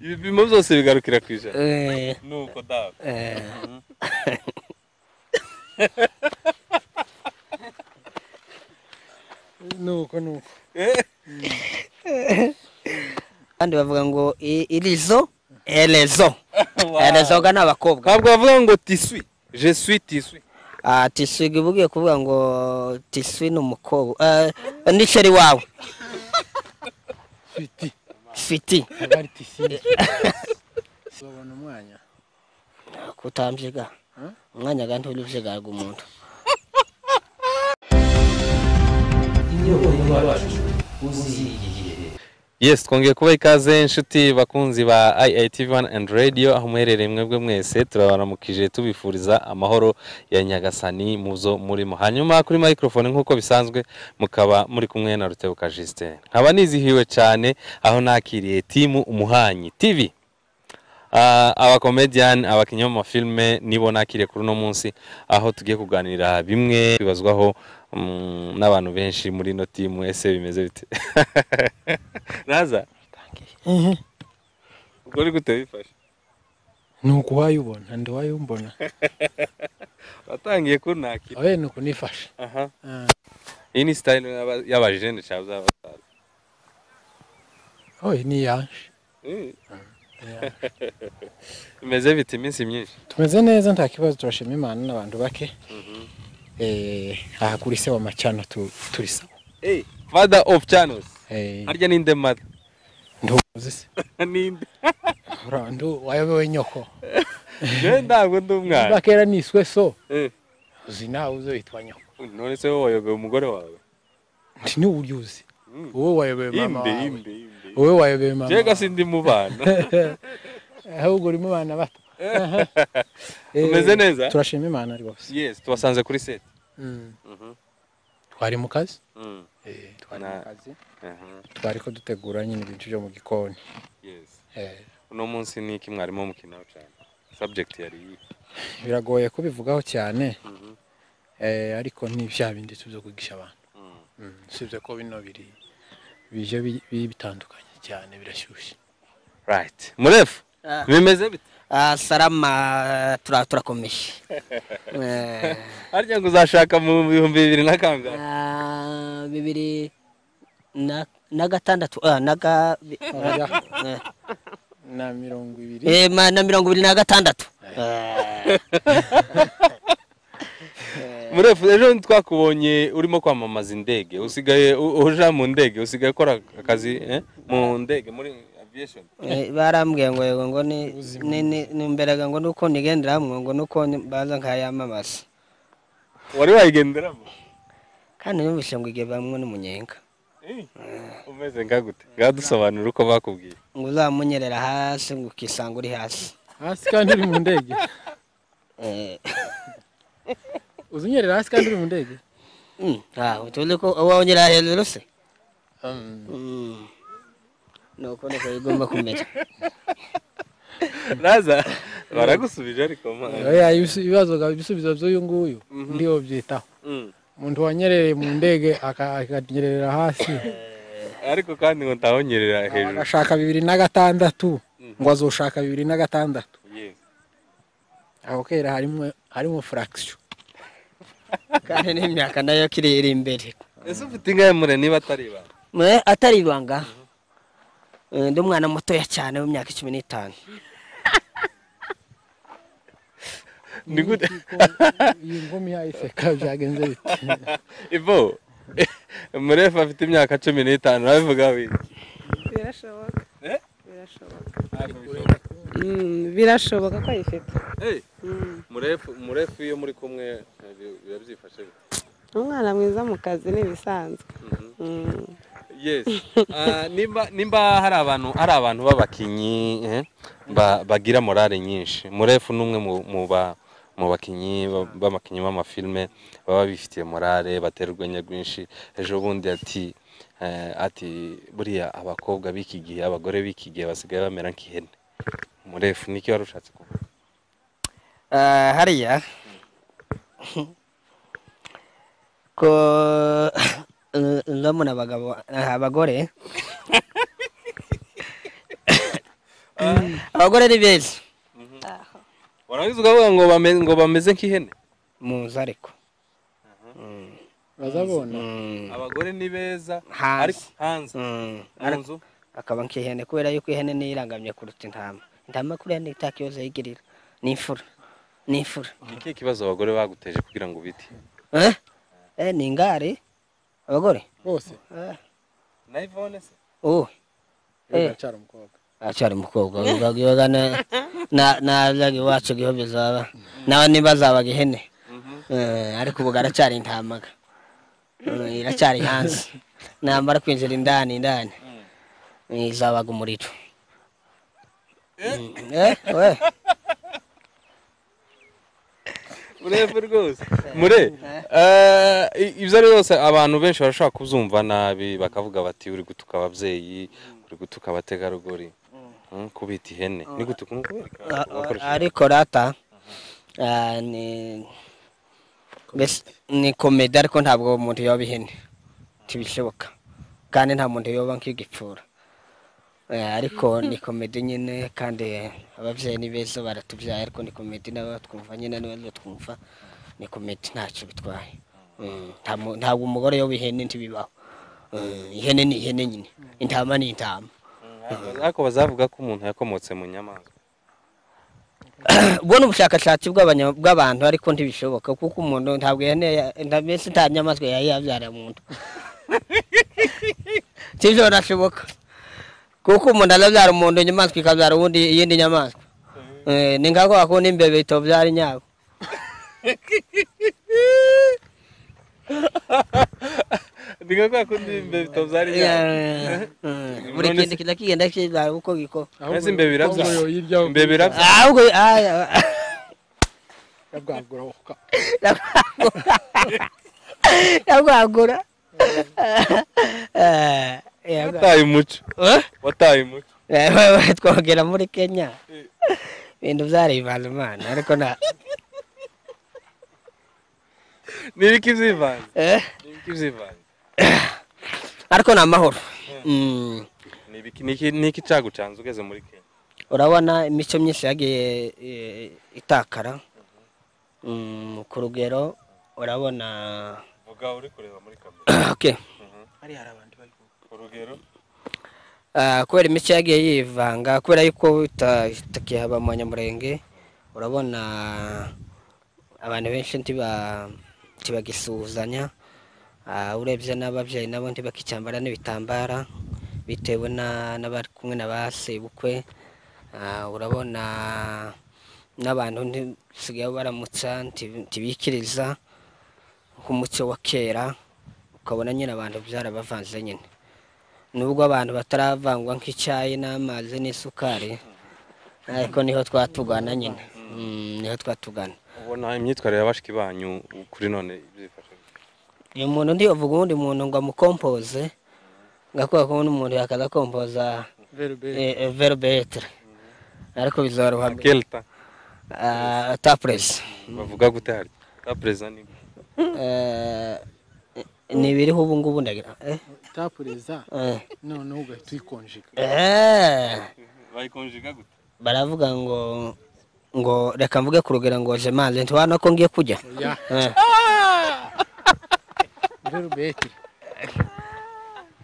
ibipimo byose bigarukira ku ijana Eh, nuko dawe eh, nuko nuko kandi bavuga ngo i- irizo erezo erezoga ni abakobwa ntabwo bavuga ngo tiswi je suis tiswi Ah, tiswi iba ugiye kuvuga ngo tiswi ni umukobwa Eh, ni sheri wawe fiti fiti abari tisinzi babona umwanya kutamvyiga umwanya kandi urivyigarga umuntu yes twongeye kuba ikaze inshuti bakunzi ba iitv one and radio aho muherereye mwebwe mwese turabaramukije tubifuriza amahoro ya nyagasani mu zo murimo hanyuma kuri microphone nk'uko bisanzwe mukaba muri kumwe na rutebuka justin nkaba nizihiwe cyane aho nakiriye timu umuhanyi tv Ah, abakomediyani abakinnyi b'amafilime nibo nakiriye kuri uno munsi aho tugiye kuganira bimwe bibazwaho mm, n'abantu benshi muri ino timu ese bimeze bite raza ubwo uri gute wifashe nuko uwayibona ndi uwayumbona watangiye kunakira abe nuko nifashe aha Ah, iyi ni sitayile y'aba- y'abajene cyangwa z'abasaza oye ni yaje Eh, ni yaje. bimeze bite iminsi myinshi tumeze neza nta kibazo turashima imana n'abantu bake Eh, aha kuri se wa macana tu- turi sawa Eh, father of channels Eh, harya ninde mother nduzi se ninde Ura, ndu wayobewe nyoko je ntabwo ndi umwana bakera niswe so Eh, uzi nawe uzo witwa nyoko none se wowe wayobeye umugore wawe nti n'uburyo uzi Mm. wowe wayobeye mama inde wawe inde inde wowe wayobeye mama jega wawe sindi mu bana ahubwo urimo abana bato Aha. Eh, Tumeze neza? turashima imana rwose yes tubasanze kuri set Mm. Mhm. twari mu kazi Mm, Eh, twari Na- mu kazi aha, twari ko dutegura nyine ibintu byo mu gikoni yes Eh, uno munsi ni iki mwarimu mukinaho cyane subject yari iyi biragoye kubivugaho cyane Mhm. Eh, ariko ni bya bindi tubyo kwigisha abantu Mm. Mm, usibye ko bino biri bije bi- bi- bitandukanye cyane birashyushye right murefu Ah. bimeze bite Ah, sarama tura- turakomeje Eh, harya ngo uzashaka mu bihumbi bibiri na kangahe ah, bibiri na na gatandatu ah, na ga bi- Oya, eh, na mirongo ibiri eh, ma- na mirongo ibiri na gatandatu Eh, murefu ejo ntitwakubonye urimo kwamamaza indege usigaye u- uja mu ndege usigaye ukora akazi eh, mu ndege muri aviation eh, barambwiye ngo yego ngo ni ni- ni- ni mberaga ngo nuko nigendera hamwe ngo nuko ni- baza nkayamamaza wari wayigenderamo kandi numvise ngo igihe bamwe n'umunyenga Eh, umeze nka gute ngadusobanura uko bakubwiye ngo uzamunyerera hasi ngo ukisanga uri hasi hasi kandi uri mu ndege Eh, uzi unyerera hasi kandi uri mu ndege mm, ah, tuzi ko uwongera hejuru se Um, Mm. nuko niko bigomba kumera raza baragusubije ariko mana oya, ibisu- ibibazo ga- ibisubizo by'uyu nguyu ndiho byitaho Mm. umuntu wanyerereye mu ndege aka- akanyerera hasi ariko kandi ngo ntawonyerera hejuru agashaka bibiri na gatandatu ngo azoshaka bibiri na gatandatu Yes. aho kera harimo harimo frakisiyo kandi n'imyaka nayo kiri iri imbere ese ufite ingahe mure niba atari ibanga Mwe, atari ibanga Eh, ndi umwana mutoya cyane w'imyaka cumi n'itanu ni gute iyi ngumi yayiseka byagenze biti ibo murefu afite imyaka cumi n'itanu urabivuga wiki birashoboka Eh? birashoboka Mm, birashoboka ko ayifite Eh, murefu murefu iyo muri kumwe eh, bi- birabyifashe bite? umwana mwiza mu kazi ni ibisanzwe Mhm. Mm. yes Ah, nimba nimba hari abantu hari abantu b'abakinnyi eh, ba- bagira morale nyinshi murefu ni umwe mu- mu ba- mu bakinnyi ba- b'abakinnyi b'amafilime baba bifitiye morale batera urwenya rwinshi ejo bundi ati eh, ati buriya abakobwa b'iki gihe abagore b'iki gihe basigaye bamera nk'ihene murefu niki wari ushatse kuvuga Eh, hariya ko eh, ndabona abagabo eh, abagore abagore ni benshi warangiza ukavuga ngo bame- ngo bameze nk'ihene muzi ariko bazabona abagore ni beza Hanze. ariko hanze Mm. mu nzu akaba nk'ihene kubera yuko ihene niyo irangamye kuruta intama intama kuriya ni itaka ikibazo yigirira ni imfura ni imfura ni ikihe kibazo abagore baguteje kugira ngo ubite Eh? Eh, ni ingare abagore bose Eh, na ivone se ubu Eh. biracyari umukobwa aracyari umukobwa ugaga nazaga iwacu giho bizaba nawe niba azabaga ihene Eh, ariko ubu aracyari intamaga Eh, iracyari hanze namara kwinjira indani indani Eh, izabaga umuriro Eh, we. urebye rwose mure eh, i- ibyo ari byose abantu benshi barashobora kubyumva nabi bakavuga bati uri gutuka ababyeyi uri gutuka abategarugori Mm, kubita ihene ni gutuka ni ukubereka A- wakoresheje- a- ariko rata ah, ni mbese ni komedi ariko ntabwo umuntu yoba ihene ntibishoboka kandi nta muntu yoba nk'igipfura Eh, ariko ni komedi nyine kandi ababyeyi ni beza baratubyaye ariko ni komedi nabo twumva nyine niba twumva ni komedi ntacyo bitwaye Mm, nta mu- ntabwo umugore yoba ihene ntibibaho Mm, ihene ni ihene nyine intama ni intama Mm, ariko- ariko bazavuga ko umuntu yakomotse mu nyamaswa ubwo ni ubushakashatsi bw'abanya- bw'abantu ariko ntibishoboka kuko umuntu ntabwo ihene ya- nta- mbese nta nyamaswa yari yabyara muntu sibyo birashoboka kuko umuntu arabyara umuntu inyamaswa ikabyara ubundi iyindi nyamaswa Eh, ni nka kwa kundi imbeba itobyara inyabo ni nka kwa kundi imbeba itabyara Eh, eh, buri kintu kijya kigenda kibyara uko gikora Ese imbeba irabyara ahubwo hirya ho- imbeba irabyara ahubwo aya- yabwagura uka yabwagura Eh, yabwagura. wataye umuco Eh? wataye umuco Eh, twogera muri kenya ibintu byarivana imana ariko nta n'ibiki byivanze eh, n'ibiki byivanze ariko ni amahoro Mm. n'ibiki n'iki- n'iki cagucanze ugeze muri kenya urabona imico myinshi yagiye eh, itakara Mm, ku rugero urabona vuga uri kureba muri kamera Okay. urugero Ah, kubera imico yagiye yivanga kubera yuko ita- itakihaba mu banyamurenge urabona abantu benshi ntiba- ntibagisuhuzanya Ah, urebye n'ababyeyi nabo ntibakicyambara n'ibitambara bitewe na- n'abari kumwe na ba sebukwe Ah, urabona n'abantu ntisigaye baramutsa nti- ntibikiriza nk'umuco wa kera ukabona nyine abantu byarabavanze nyine nubwo abantu bataravangwa nk'icyayi n'amazi n'isukari ariko niho twatugana nyine Mm, niho twatugana ubona imyitwarire y'abashiki banyu kuri none byifashe gute? uyu muntu ntiyavuga uwundi muntu ngo amukompoze ngakubera ko ubundi umuntu yakaza kompoza verubetere ariko bizoroha kelta tapuresi bavuga gute hari ta perezida ni gute? ni ibiriho ubu ngubu ndagira eh, tapureza eh, noneho ugahita uyikonjeka eh. bayikonjiga gute baravuga ngo ngo reka mvuge ku rugero ngo jemanze ntibona ko ngiye kujya ya Eh. verubeti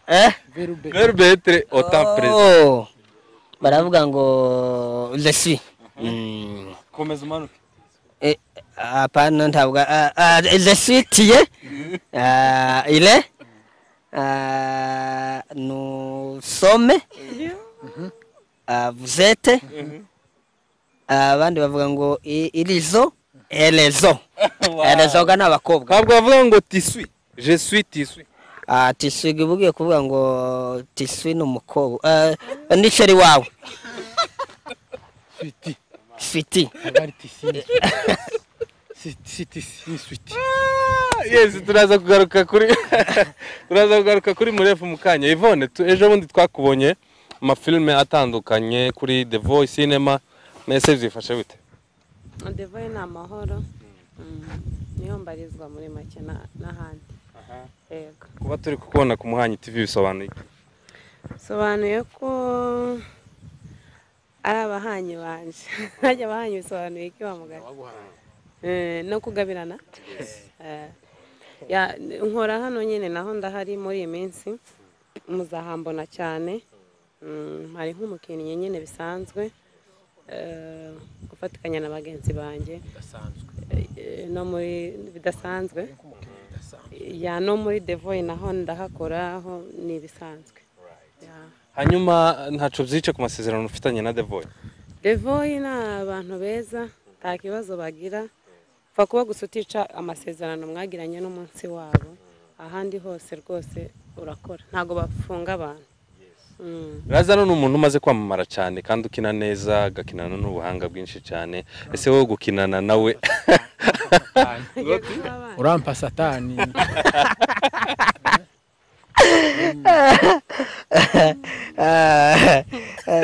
Eh? verubeti verbetre ota perezida Oh. baravuga ngo lesi Mm. komeza umanuke Eh, apana ntabwo ah, ah, lesi tiye Ah, ile Ah, nusome Ah, vuzete Ah, abandi bavuga ngo i- irizo erezo erezoga ni abakobwa ntabwo bavuga ngo tiswi je suis tiswi Ah, tiswigi bugiye kuvuga ngo tiswi ni umukobwa Eh, ni sheri wawe switi fiti abari tisi siti ni switi yesi turaza kugaruka kuri turaza kugaruka kuri murefu mu kanya ivone tu- ejo bundi twakubonye amafilime atandukanye kuri the voice cinema mese byifashe bite devoye ni amahoro Mm, niho mbarizwa muri make na- n'ahandi yego kuba turi kukubona ku muhanyi tv bisobanuye iki bisobanuye ko ari abahanyi banje hajya abahanyi bisobanuye iki wa mugari Eh, no kugabirana Eh, ya- nkora hano nyine naho ndahari muri iyi minsi muzahambona cyane Mm, hari nk'umukinnyi nyine bisanzwe Eh, gufatikanya na bagenzi banjye Eh, no muri bidasanzwe ya no muri devoye naho ndahakora aho ni ibisanzwe Ya. hanyuma ntacu byica ku masezerano ufitanye na devoye devoyi ni abantu beza nta kibazo bagira pfa kuba gusa utica amasezerano mwagiranye n'umunsi wabo ahandi hose rwose urakora ntabwo bafunga abantu Mm. Lazaro ni umuntu umaze kwamamara cyane kandi ukina neza agakinana n'ubuhanga bwinshi cyane ese wowe gukinana nawe Agiye kuba abana. urampa satani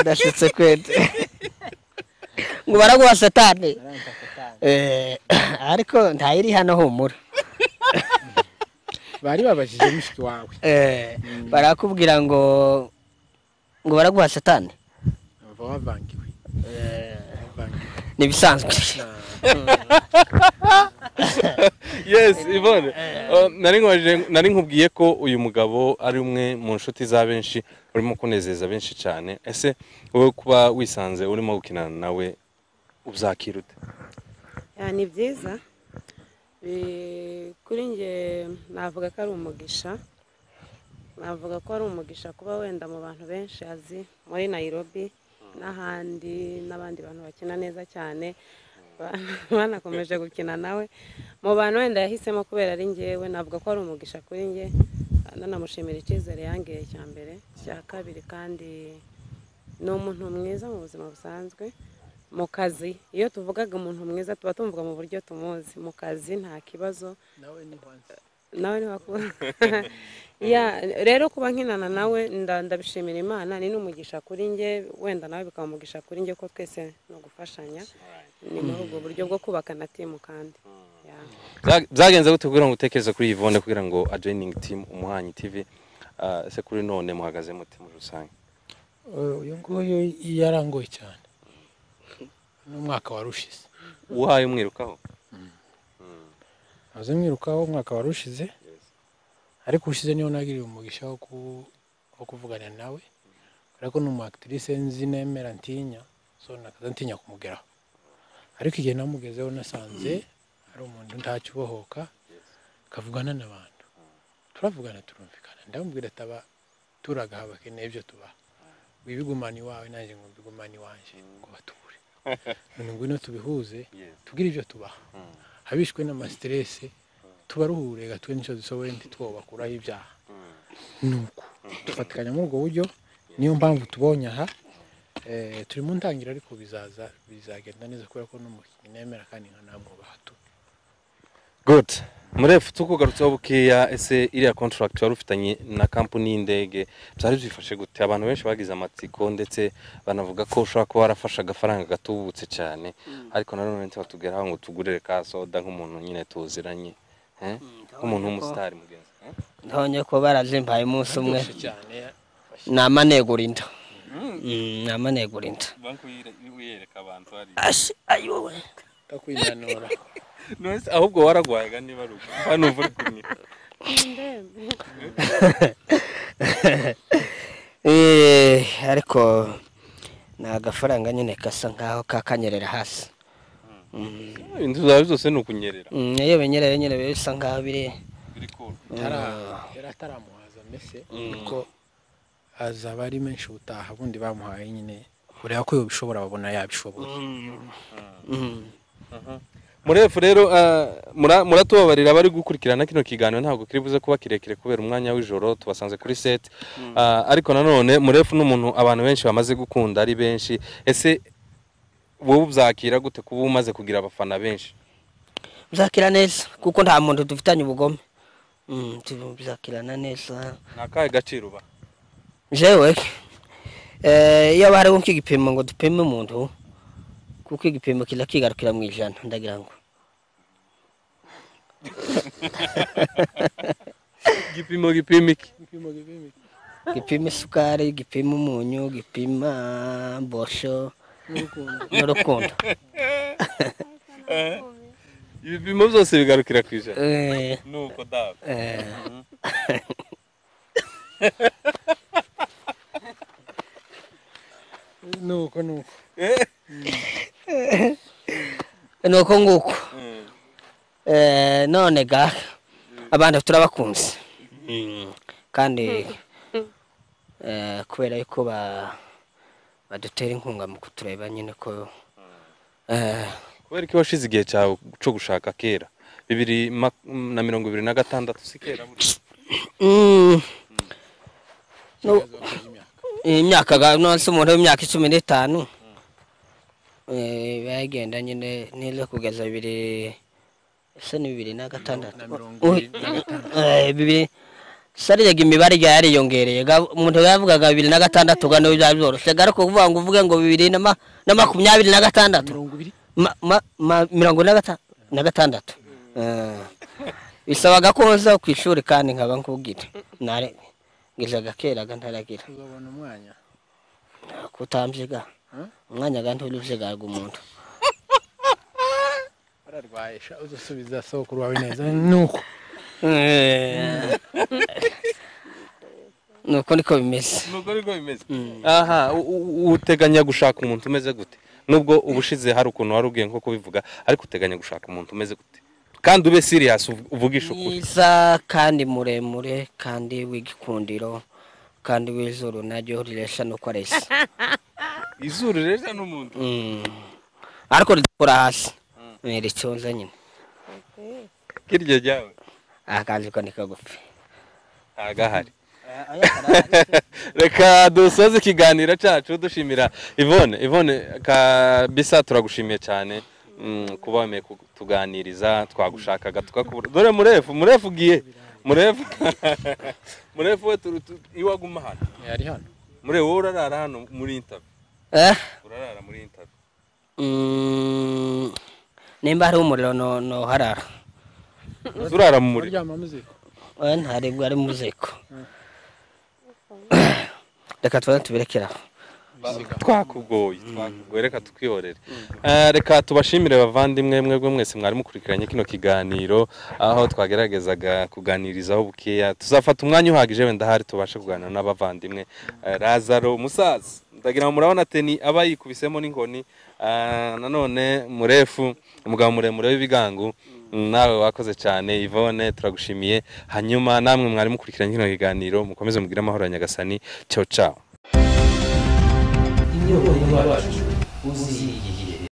ndashutse kwete ngo baraguha satani Eh, ariko ntayiri hano humura bari babajije mushiki wawe Eh, barakubwira ngo ngo baraguha satani umva wavangiwe wavangiwe ni ibisanzwe yes Yvonne uh, nari nkubajije- nari nkubwiye ko uyu mugabo ari umwe mu nshuti za benshi urimo kunezeza benshi cyane ese wowe kuba wisanze urimo gukinana nawe ubyakira ute Ya, ni byiza Bi- kuri nge navuga ko ari umugisha navuga ko ari umugisha kuba wenda mu bantu benshi azi muri nayirobi n'ahandi n'abandi bantu bakina neza cyane ba- banakomeje gukina nawe mu bantu wenda yahisemo kubera ari ngewe navuga ko ari umugisha kuri nge nanamushimira icyizere yangiriye cya mbere cya kabiri kandi ni umuntu mwiza mu buzima busanzwe mu kazi iyo tuvugaga umuntu mwiza tuba tumvuga mu buryo tumuzi mu kazi nta kibazo nawe ntiwakubona ya rero kuba nkinana nawe nda- ndabishimira imana ni n'umugisha kuri nge wenda nawe bikaba umugisha kuri nge ko twese ni ugufashanya ni muri ubwo buryo bwo kubakana timu kandi ya. Bya- byagenze gute kugira ngo utekereze kuri Yvonne kugira ngo ajoining team umuhanyi TV uh, ese kuri none muhagaze mute muri rusange uyu nguyu yarangoye cyane n'umwaka warushize uhaye umwirukaho azi mwirukaho umwaka warushize ariko ushize niyo nagiriye umugisha wo ku- wo kuvugana nawe ariko ni umu actrice nzi nemera ntinya so nakaza ntinya kumugeraho ariko igihe namugezeho nasanze ari umuntu ntakibohoka akavugana n'abantu turavugana turumvikana ndamubwira ataba turagaha bakeneye ibyo tubaha wibigumana iwawe nanjye ngo mbigumane iwanjye ngo bature none ngwino tubihuze tugire ibyo tubaha abishwe n'amasiterese tubaruhure gatwe n'icyo dusoboye ntitwobakuraho ibyaha ni uko dufatikanya muri ubwo buryo niyo mpamvu tubonye aha Eh, turi mu ntangira ariko bizaza bizagenda neza kubera ko n'umukinnyi nemera kandi nka namwe bahato good murefu tukugarutseho bukeya ese iriya contract wari ufitanye na kampani y'indege byari byifashe gute abantu benshi bagize amatsiko ndetse banavuga ko ushobora kuba warafashe agafaranga gatubutse cyane ariko nanone ntibatubwiraho ngo tugurire ka soda nk'umuntu nyine tuziranye eh? nk'umuntu w'umusitari mugenzi eh? ntonye ko barazimbaye umunsi umwe cyane ni amanegura inda Mm, ni amanegura inda banki uyereka abantu hari Ashi, ayowe kakwinanura nose ahubwo waragwayaga niba ari uko hano uva uri kumwe Ndembe. Eh, ariko ni agafaranga nyine gasa nkaho kakanyerera hasi inzu zawe zose ni ukunyerera Mm, iyo binyereye nyine biba bisa nkaho biri biri kuru yari ataramuhaza mbese kuko azaba ari menshi ubutaha bundi bamuhaye nyine ureba ko yabishobora babona yabishoboye Mm. murefu rero ah, mura- muratubabarira abari gukurikirana kino kiganiro ntabwo kiri buze kuba kirekire kubera umwanya w'ijoro tubasanze kuri set Ah, ariko nanone murefu ni umuntu abantu benshi bamaze gukunda ari benshi ese wowe ubyakira gute kuba umaze kugira abafana benshi bizakira neza kuko nta muntu dufitanye ubugome Mm, tu- bizakirana neza ni akahe gaciro uba jewe eh, iyo haba hariho nk'igipimo ngo dupime umuntu kuko igipimo kiza kigarukira mu ijana ndagira ngo igipimo gipima iki gipima isukari gipima umunyu gipima bosho n'urukundo n'urukundo ibipimo byose bigarukira ku ijana Eh, nuko dawe eh, nuko nuko ni uko nguko Eh, none ga abantu turabakunze kandi eh, kubera yuko ba- badutera inkunga mu kutureba nyine ko eh, kubera ko washize igihe cyawe cyo gushaka kera bibiri ma- na mirongo ibiri na gatandatu si kera burya. mm, no- kibazo cy'imyaka imyaka ga- nonse umuntu w'imyaka cumi n'itanu eh, bayigenda nyine neza kugeza bibiri ese ni bibiri na gatandatu na mirongo Ui, ibiri na gatanu eh, bibiri sariraga imibare igihe yariyongereye ga- umuntu yavugaga bibiri na gatandatu ga niyo byari byoroshye ga ariko kuvuga ngo uvuge ngo bibiri na ma- na makumyabiri na gatandatu mirongo ibiri Ma- ma- ma- mirongo ine na gata- na gatandatu Eh, bisabaga ko nza ku ishuri kandi nkaba nkubwira nare ngizaga keraga ntaragira uzabona umwanya kutamvyiga Hmm? umwanya kandi uruvyigaga umuntu bararwaye sha uzasubiza sokuru wawe neza nuko Eh, nuko niko bimeze nuko niko bimeze aha u- u- uteganya gushaka umuntu umeze gute nubwo ubushize hari ukuntu wari ubwiye nko kubivuga ariko uteganya gushaka umuntu umeze gute kandi ube serious uv- uvugishe ukuri mwiza kandi muremure kandi w'igikundiro kandi w'izuru naryo riresha nuko areshya izuru reza n'umuntu Mm. ariko ridakora hasi Eh, riconze nyine kiryo ryawe akazi ko ni kagufi ntagahari reka dusoze ikiganiro cyacu dushimira ivone ivone kabisa turagushimiye cyane mm, kuba wemeye kutuganiriza twagushakaga tukakubura dore murefu murefu ugiye murefu murefu we turu- tu- iwaguma hano yari hano murefu wowe urarara hano muri intabi eh urarara muri intabi Mm, nimba hariho umuriro no- noharara turara mu muriro muryama muziko Eh, ntaribwo ari mu ziko reka tubanze tubirekere aho twakugoye twakugoye reka tukwihorere Eh, reka tubashimire bavandimwe mwebwe mwese mwari mukurikiranye kino kiganiro aho twageragezaga kuganirizaho bukeya tuzafata umwanya uhagije wenda hari tubashe kuganira n'abavandimwe Eh, razaro umusaza ndagira ngo murabona teni aba yikubisemo n'inkoni Eh, nanone murefu umugabo muremure w'ibigangu nawe wakoze cyane ivone turagushimiye hanyuma namwe mwari mukurikiranye kino kiganiro mukomeze mugire amahoro ya nyagasani cyo cawo inyota y'imibabaro uziyihe